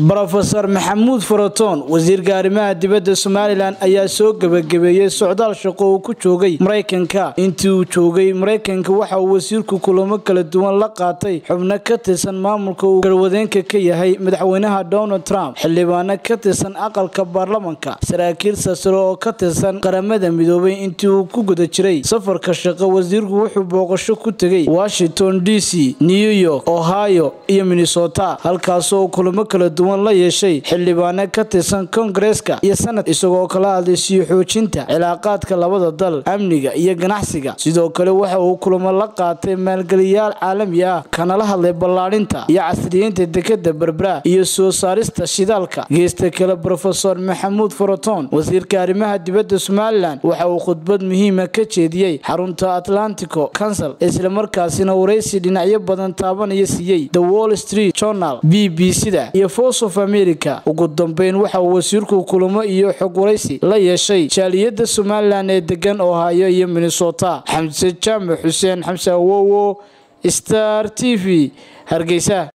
brofeor maxamuud faraton wasiirka arrimaha dibadda somalilan ayaa soo gebagabeeyey socdaal shaqo uu ku joogay maraykanka intii uu joogay maraykanka waxa uu wasiirku kulamo kala duwan la qaatay xubno ka tirsan maamulka uu garwadeenka ka yahay madaxweynaha donald trump xildhibaano ka tirsan aqalka baarlamanka saraakiil sasare oo ka tirsan qaramada midoobay intii uu ku guda jiray safarka shaqo wasiirku wuxuu booqasho ku tegay washington d c new york ohio iyo minnesota halkaasoo kulamo kala duwan la yeeshay xildhibaano ka tirsan kongareska iyo sanad isagoo kala hadlay sii xoojinta cilaaqaadka labada dal amniga iyo ganacsiga sidoo kale waxa uu kulamo la qaatay maalgeliyaal caalami ah kanala hadlay ballaadhinta iyo casriyeynta dekada berbera iyo soo saarista shidaalka geesta kale brofesor maxamuud faraton wasiirka arrimaha dibadda somalilan waxa uu khudbad muhiima ka jeediyey xarunta atlantico council islamarkaasina waraysi dhinacyo badan taabanaya siiyey the wall street journal b b c-da iyo voice of america ugu dambeyn waxa uu wasiirku kulamo iyo xog waraysi la yeeshay jaaliyadda somalilan ee degan ohio iyo minnesota xamse jaamac xuseen xamse awowo star t v hargeysa